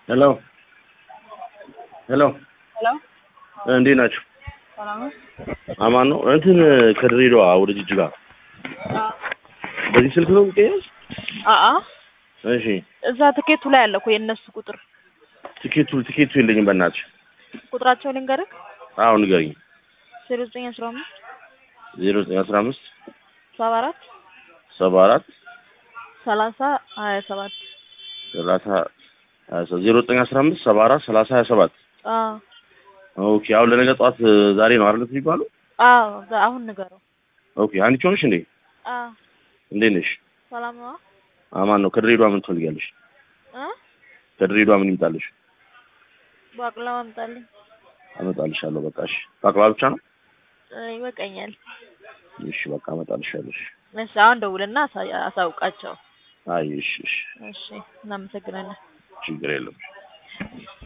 ሄሎ ሄሎ ሄሎ እንዴት ናችሁ? ሰላም ነው? አማን ነው። እንትን ከድሬዳዋ ወደ ጅጅጋ በዚህ ስልክ ነው የሚገኘው? አአ እሺ እዛ ትኬቱ ላይ አለ እኮ የእነሱ ቁጥር ትኬቱ ትኬቱ የለኝም በእናትሽ። ቁጥራቸው ልንገርህ አሁን ንገሪኝ። ዜሮ ዘጠኝ አስራ አምስት ዜሮ ዘጠኝ አስራ አምስት ሰባ አራት ሰባ አራት ሰላሳ ሀያ ሰባት ሰላሳ ሀያ ሰባት ዜሮ ዘጠኝ አስራ አምስት ሰባ አራት ሰላሳ ሀያ ሰባት አዎ ኦኬ። አሁን ለነገ ጠዋት ዛሬ ነው አይደል የሚባለው? አዎ ዛ- አሁን ንገረው ኦኬ። አንቺ ሆነሽ እንዴ? አዎ እንዴት ነሽ? ሰላም ነው አማን ነው። ከድሬዳዋ ምን ትፈልጊያለሽ? እ ከድሬዳዋ ምን ይምጣልሽ? ባቅላ አምጣልኝ አመጣልሻለሁ። በቃ እሺ። ባቅላ ብቻ ነው? እ ይበቃኛል እሺ በቃ አመጣልሻለሁ። እሺ። እሺ አሁን ደውልና አሳ- አሳውቃቸው አይ እሺ እሺ። እሺ እናመሰግናለን ችግር የለም።